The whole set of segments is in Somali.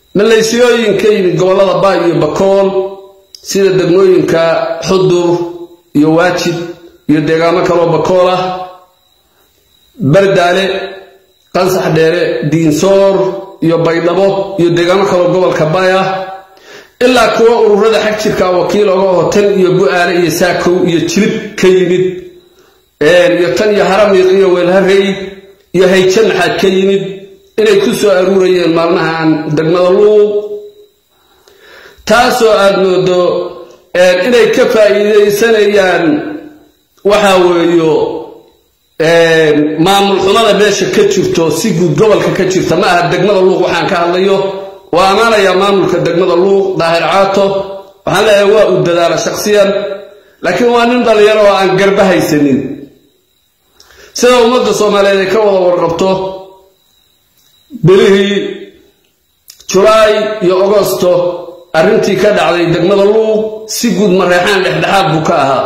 maleysiyooyin ka yimid gobollada baay iyo bakool sida degmooyinka xudur iyo waajid iyo deegaamo kaloo bakool ah bardaale qansax dheere diinsoor iyo baydhabo iyo deegaamo kaloo gobolka baay ah ilaa kuwa ururada xag jirka wakiil oga oo tan iyo bu-aale iyo saakow iyo jilib ka yimid iyo tan iyo haramiiq iyo weelharey iyo hayje maxaad ka yimid inay ku soo aruurayeen maalmahan degmada luuq taasoo aada moodo inay ka faa'iidaysanayaan waxa weeyo maamul xumada meesha ka jirto si guud gobolka ka jirta ma aha degmada luuq waxaan ka hadlayo waa ammaanayaa maamulka degmada luuq daahir caato waxaan leeyahay waa uu dadaala shaksiyan laakiin waa nin dhallinyaro oo aan garba haysanin sida ummadda soomaaliyeed ay ka wada warqabto bilihii julaay iyo agosto arrintii ka dhacday degmada luuq si guud mareexaan dhexdhexaad buu ka ahaa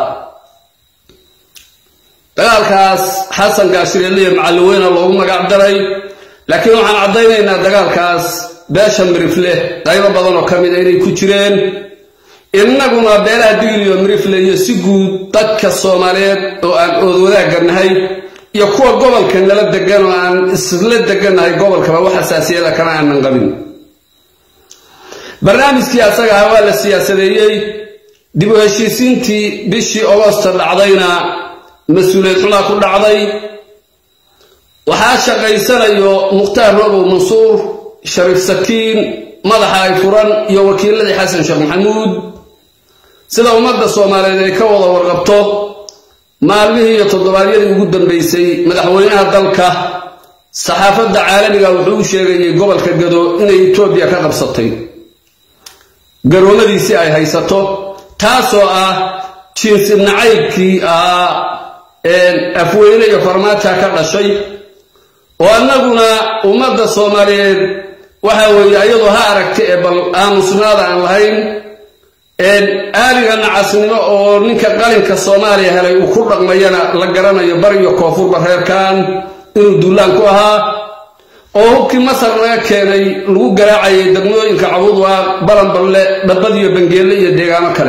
dagaalkaas xasan gaashireeliya macalliweyna loogu magac daray laakiin waxaan caddaynaynaa dagaalkaas beesha mirifle qaybo badan oo ka mida inay ku jireen innaguna beelaha digiliyo mirifle iyo si guud dadka soomaaliyeed oo aan ood wadaaganahay iyo kuwa gobolka nala degan oo aan isla degannahay gobolkaba wax xasaasiyada kana aanan qabin barnaamijkii asaga ah waa la siyaasadeeyey dib u heshiisiintii bishii ogosta dhacdayna mas-uuliyad xumaa ku dhacday waxaa shaqaysanayo mukhtaar robow mansuur shariif sakiin madaxa ay furan iyo wakiiladii xasan sheekh maxamuud sida ummadda soomaaliyeed ay ka wada warqabto maalmihii iyo toddobaadyadii ugu dambeysay madaxweynaha dalka saxaafadda caalamiga wuxuu u sheegayay gobolka gado inay etoobiya ka qabsatay garoomadiisii ay haysato taasoo ah jiinsi nacaybkii ahaa afweyne iyo farmaaja ka dhashay oo annaguna ummadda soomaaliyeed waxa weeye iyadoo ha aragta ee bal aamusnaada aan lahayn aaliga nacasnimo oo ninka qalinka soomaaliya helay uu ku dhaqmayana la garanayo bariyo koonfurba reerkan inuu duulaan ku ahaa oo hubkii masar laga keenay lagu garaacayay degmooyinka cabudwaa balanballe dhabbad iyo bangeelle iyo deegaano kale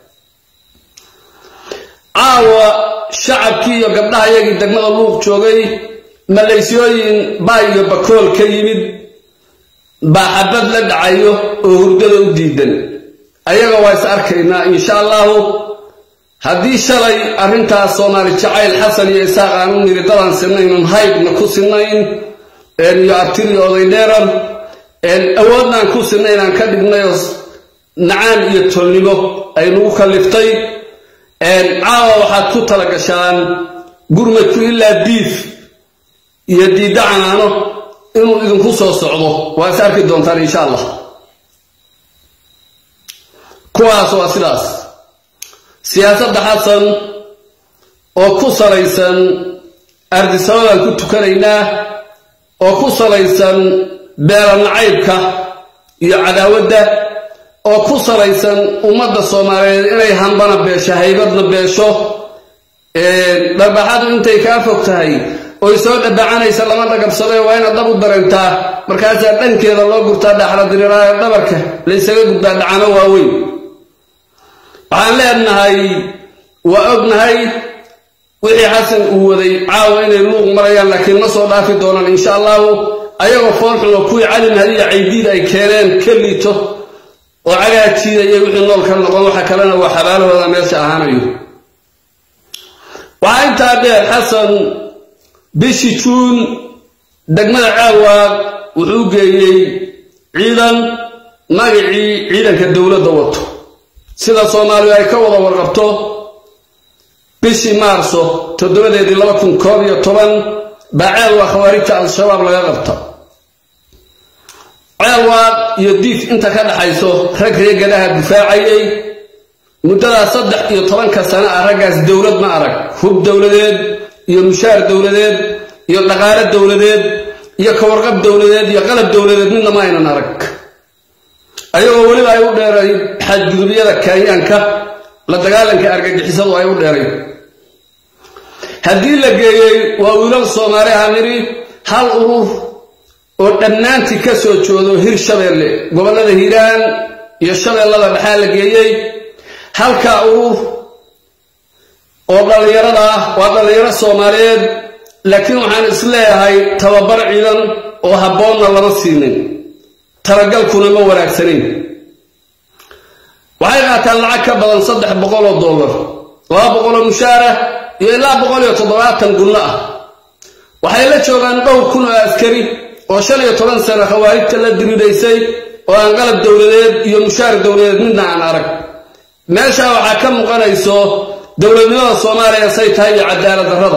caawa shacabkii iyo gabdhaha iyagii degmada luuq joogay maleysiyooyin baay iyo bakool ka yimid baa xabad la dhacayo oo hurdada u diidan ayaga waa is arkaynaa insha allahu haddii shalay arrintaas soomaali jacayl xasan iyo isaaq aan u niri dadaan sinaynan haybna ku sinayn iyo artir iyo oday dheeran awoodnaan ku sinnayn aan ka dhignayoo nacaan iyo tolnimo ay nagu kalliftay caawa waxaad ku tala gashaan gurmadku ilaa diif iyo diidda canaano inuu idinku soo socdo waa is arki doontaan insha allah kuwaas waa sidaas siyaasadda xasan oo ku salaysan ardisabadaan ku tukanaynaa oo ku salaysan beela nacaybka iyo cadaawadda oo ku salaysan ummadda soomaaliyeed inay hambana beesho haybadna beesho dhabaxadu intay kaa fog tahay oy soo dhabacanaysa lama dhagabsadae waa inaad dhab u dareentaa markaasaa dhankeeda loo gurtaa dhaxla diriraayo dhabarka laysaga gudbaa dhacano waaweyn waxaan leenahay waa ognahay wixii xasan uu waday caawa inay luuq marayaan laakiin ma soo dhaafi doonaan insha allahu ayagoo foolxun oo kuwii cali mahadiya caydiid ay keeneen ka liito oo cagaa jiidaya wixii nool ka noqon waxa kalena waa xabaalahooda meesha ahaanayo waxaa intaa dheer xasan bishii juun degmada caawaaq wuxuu geeyey ciidan magacii ciidanka dowladda wato sida soomaaliya ay ka wada warqabto bishii maarso toddobadeedii laba kun koob iyo toban baa ceelwaa khawaarijta al-shabaab laga qabta ceelwaaq iyo diif inta ka dhaxayso rag reegadaha difaacayay muddadaa saddex iyo tobanka sano ah raggaas dowlad ma arag hub dowladeed iyo mushaar dowladeed iyo dhaqaale dowladeed iyo kawarqab dowladeed iyo qalab dowladeed midna ma aynan arag ayagoo weliba ay u dheeray xadgudubyada kenyaanka la dagaalanka argagixisadu ay u dheeray haddii la geeyey waa wiilal soomaali ah nidhi hal urur oo dhammaantii ka soo joodo hir shabeelle gobollada hiiraan iyo shabeellada dhexaa la geeyey halkaa urur oo dhallinyarada ah waa dhallinyaro soomaaliyeed laakiin waxaan is leeyahay tababar ciidan oo habboonna lama siinin talagalkuna ma wanaagsanayn waxay qaataan lacag ka badan saddex boqol oo dollar laba boqoloo mushaarah iyo ilaa boqol iyo toddobaatan gunno ah waxay la joogaan dhowr kun oo askari oo shan iyo toban sano khawaarijta la diriraysay oo aan qalab dowladeed iyo mushaar dowladeed midna aan arag meeshaa waxaa ka muuqanayso dowladnimada soomaaliya say tahay iyo cadaalad darrada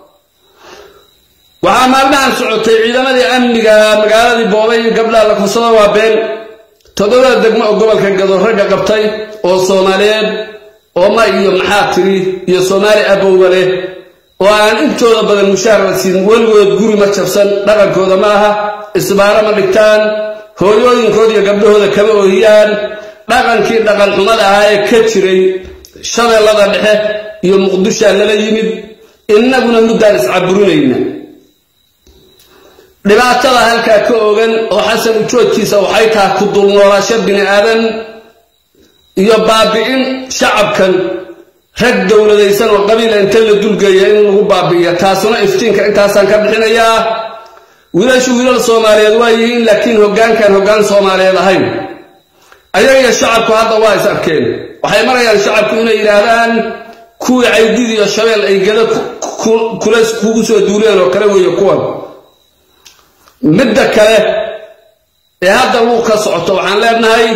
waxaa maalmahan socotay ciidamadii amniga magaaladii boobay iyo gabdhaha la kursado waa been toddobada degmo oo gobolka gado ragga qabtay oo soomaaliyeed oo ma iyo maxaa tiri iyo soomaali abowga leh oo aan intooda badan mushaar la siin weligood guri ma jabsan dhaqankooda ma aha isbaaro ma dhigtaan hooyooyinkooda iyo gabdhahooda kama oohiyaan dhaqankii dhaqan xumada ahaa ee ka jiray shabeellada dhexe iyo muqdishaa lala yimid innaguna muddaan iscaburinayna dhibaatada halkaa ka ogan oo xasan ujoodkiisa waxay tahay ku dulnoolaasho bini aadan iyo baabi'in shacabkan rag dowladaysan oo qabiila inta la dulgeeya in lagu baabi'iya taasuna iftiinka intaasaan ka bixinayaa wiilashu wiilal soomaaliyeed waa yihiin laakiin hoggaankan hoggaan soomaaliyeed ahayn ayaga iyo shacabku hadda waa is arkeen waxay marayaan shacabku inay yidhaahdaan kuwii caydid iyo shabeel ay gada kula kugu soo duuleen oo kale weeye kuwan midda kale ee hadda luuq ka socoto waxaan leenahay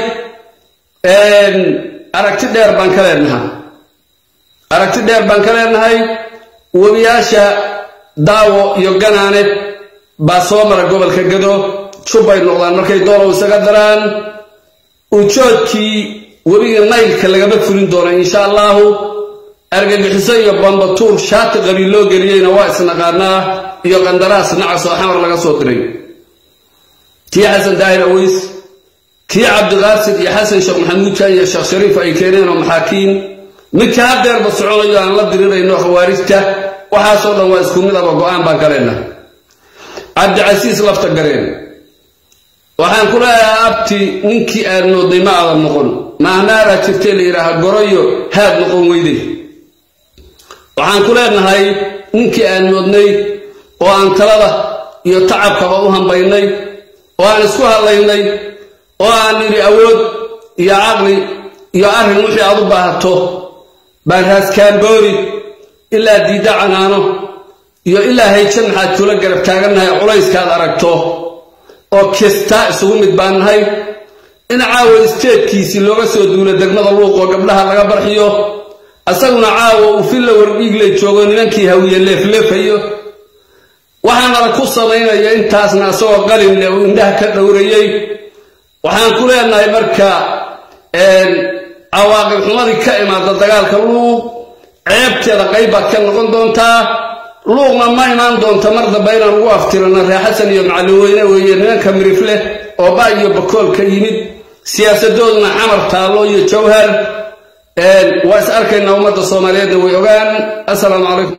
aragti dheer baan ka leenahay aragti dheer baan ka leenahay webiyaasha daawo iyo ganaane baa soo mara gobolka gado jubbay noqdaan markay doolow isaga daraan ujoodkii webiga naylka lagama fulin doono insha allaahu argagixiso iyo bambatuur shaati qabiil loo geliyeyna waa isnaqaanaa iyo qandaraas nacas oo xamar laga soo diray kii xasan daahir aweys kii cabdiqaasid iyo xasan sheekh maxamuud jaan iyo sheekh shariif ay keeneen oo maxaakiin midka hadeerba soconayo aan la dirirayno khawaarijta waxaasoo dhan waa isku mid aba go-aan baan galeenna cabdicasiis lafta gareen waxaan ku leeyahay abti ninkii aad noodnay ma aadan noqon maahnaabaa jirtay la yidhaaha goroyo haad noqon weyday waxaan ku leenahay ninkii aan noodnay oo aan talada iyo tacabkaba u hambaynay oo aan isku hadlaynay oo aan nidhi awood iyo caqli iyo arrin wixii aad u baahato baan raaskaanboori ilaa diidda canaano iyo ilaa hayjan maxaad kula garab taagannahay culayskaad aragto oo kistaa isugu mid baan nahay in caawa isteedkiisii looga soo duulo degmada luuq oo gabdhaha laga barxiyo asaguna caawa uu filla wardhiigley joogo nimankii hawiye leefleefayo waxaanala ku samaynaya intaasna asagoo qalinle uu indhaha ka dhowrayey waxaan ku leenahay marka cawaaqib xumadii ka imaada dagaalka luuq ceebteeda qayb baad ka noqon doontaa luuqna ma imaan doonta mar dambe inaan ugu aftirano ree xasan iyo macallin weyne weeye nimanka mirif leh oo ba iyo bakool ka yimid siyaasadooduna xamar taallo iyo jawhar waa is arkaynaa ummadda soomaaliyeedna way ogaan assalaamu calaykum